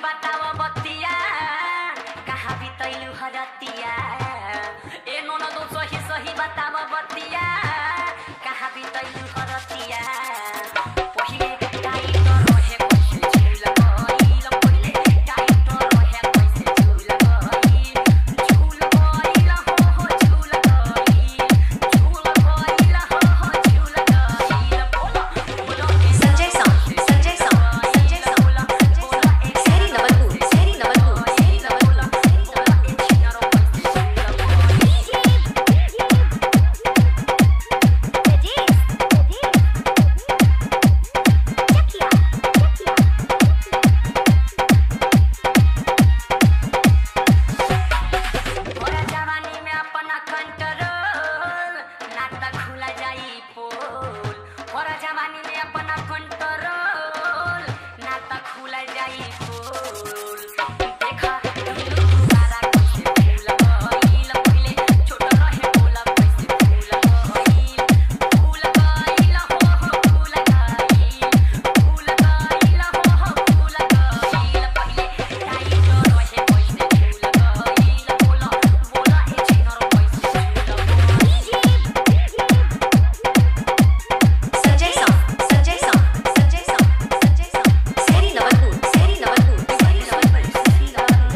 बताव बतिया कहाँ बितैलु हरतिया ए ननदो सही सही बताव बतिया कहाँ बितैलु हरतिया पहिले टाइट रहे कैसे झुल गइल पहिले टाइट रहे कैसे झुल गइल झुल गइल हो हो झुल गइल झुल गइल हो हो झुल गइल बोलो बोलो Sanjay sound Sanjay sound Sanjay sound Sanjay sound Seri Nawalpur Seri Nawalpur Seri Nawalpur Seri ओरा जवानी में अपना कंट्रोल ना त खुला जाई पोल ओरा जवानी में अपना कंट्रोल ना त खुला जाई पोल देखा दिलु सारा कैसे फूल गइल पहिले छोट रहे फूल कैसे फूल गइल फूल गइल हो हो फूल गइल फूल गइल हो हो फूल गइल पहिले टाइट रहे कैसे फूल गइल बोला बोला ए छिनर कैसे फूल Sanjay sound Sanjay sound Sanjay sound Sanjay sound Seri Nawalpur Seri Nawalpur Seri Nawalpur Seri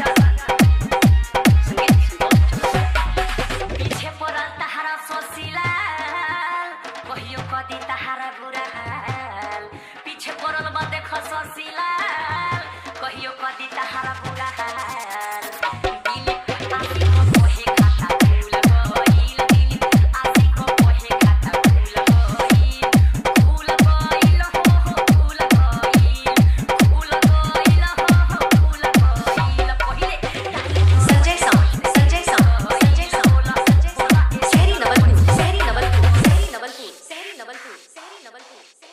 Nawalpur पीछे पड़ल तहारा ससिलाल कहियो कदी तहारा बुरा हाल पीछे पड़ल बा देख ससिलाल कहियो कदी तहारा बुरा हाल दिल आसी को कोहे खाता फूल गइल दिल आसी को कोहे खाता फूल गइल फूल गइल हो हो फूल गइल फूल गइल हो हो फूल गइल पहिले Sanjay sound Sanjay sound Sanjay sound Sanjay sound Seri Nawalpur Seri Nawalpur Seri Nawalpur Seri Nawalpur Seri Nawalpur